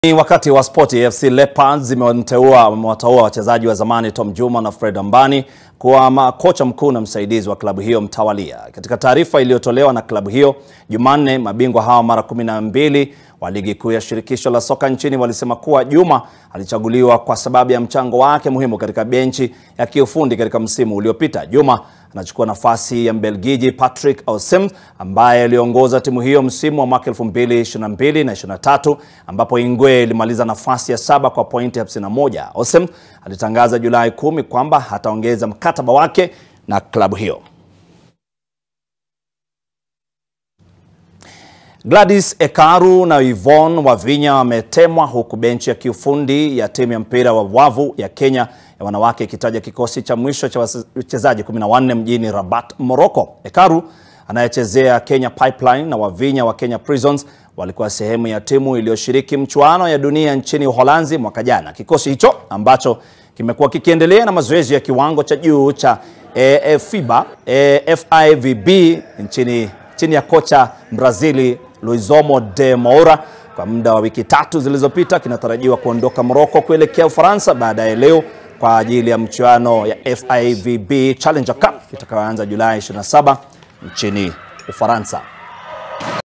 Ni wakati wa spoti. AFC Leopards zimemteua wamewataua wachezaji wa zamani Tom Juma na Fred Ambani kuwa makocha mkuu na msaidizi wa klabu hiyo mtawalia. Katika taarifa iliyotolewa na klabu hiyo Jumanne, mabingwa hawa mara kumi na mbili wa ligi kuu ya shirikisho la soka nchini walisema kuwa Juma alichaguliwa kwa sababu ya mchango wake muhimu katika benchi ya kiufundi katika msimu uliopita. Juma anachukua nafasi ya Mbelgiji Patrick Aussems ambaye aliongoza timu hiyo msimu wa mwaka 2022 na 23 ambapo Ingwe ilimaliza nafasi ya saba kwa pointi 51. Aussems alitangaza Julai kumi kwamba hataongeza mkataba wake na klabu hiyo. Gladys Ekaru na Yvonne Wavinya wametemwa huku benchi ya kiufundi ya timu ya mpira wa wavu ya Kenya ya wanawake ikitaja kikosi cha mwisho cha wachezaji 14 mjini Rabat, Morocco. Ekaru anayechezea Kenya Pipeline na Wavinya wa Kenya Prisons walikuwa sehemu ya timu iliyoshiriki mchuano ya dunia nchini Uholanzi mwaka jana. Kikosi hicho ambacho kimekuwa kikiendelea na mazoezi ya kiwango cha juu cha AFIBA, AFIVB nchini chini ya kocha Brazili Luizomo de Moura kwa muda wa wiki tatu zilizopita, kinatarajiwa kuondoka Morocco kuelekea Ufaransa baadaye leo kwa ajili ya mchuano ya FIVB Challenger Cup itakayoanza Julai 27 nchini Ufaransa.